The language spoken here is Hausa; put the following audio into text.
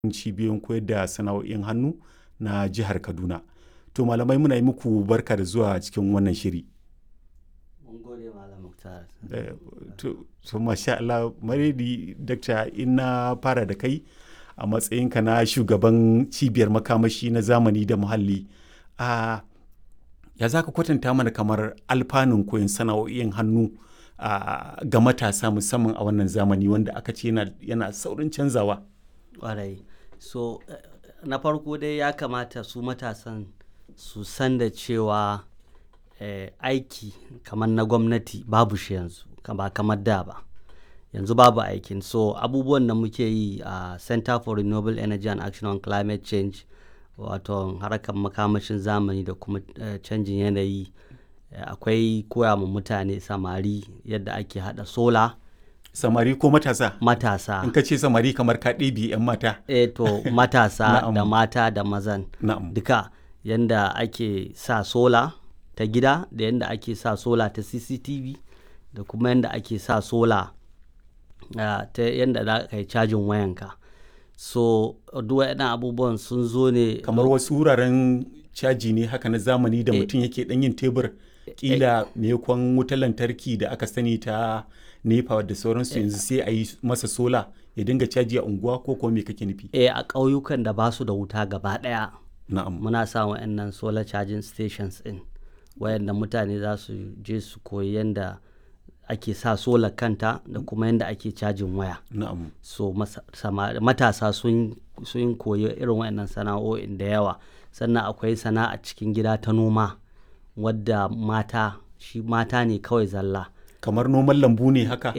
cibiyoyin koyar da sana'o'in hannu na jihar Kaduna. To malamai muna yi muku barka da zuwa cikin wannan shiri. Mun gode Malam Muktar. Eh, to, so masha Allah, Maredi, Dakta, in na fara da kai a matsayinka na shugaban cibiyar makamashi na zamani da muhalli. A ya za ka kwatanta mana kamar alfanun koyon sana'o'in hannu a ga matasa musamman a wannan zamani wanda aka ce yana, yana saurin canzawa. Ƙwarai. So, eh, na farko dai ya kamata su matasan su san da cewa eh, aiki kamar na gwamnati babu shi yanzu, ka- ba kamar da ba. Yanzu babu aikin. So, abubuwan da muke yi a Center for Renewable Energy and Action on Climate Change, wato harkar makamashin zamani da kuma eh, canjin yanayi, eh, akwai koya ma mutane samari yadda ake haɗa sola, Samari ko matasa? matasa. In ka ce samari kamar ka ɗebi 'yan mata. eh to matasa Na'am. da mata da mazan Na'am. duka yanda ake sa sola ta gida da yanda ake sa sola ta cctv da kuma yanda ake sa sola ah, ta yanda za ka yi cajin wayanka so duk waɗannan abubuwan sun zo ne kamar wasu wuraren caji ne haka na zamani da Eh. mutum yake dan yin tebur kila maimakon wutar lantarki da aka sani ta nepa da sauransu yanzu sai a yi masa sola ya dinga caji a unguwa ko kuma me kake nufi eh, a ƙauyukan da ba su da wuta gaba ɗaya na'am muna sa wa'annan solar charging stations in wayanda mutane za su je su koyi yanda ake sa solar kanta da kuma yanda ake cajin waya na'am so masa- sama- matasa sun sun koyi irin wayannan sana'o'in da yawa sannan akwai sana'a cikin gida ta noma wadda mata shi mata ne kawai zalla kamar noman lambu ne haka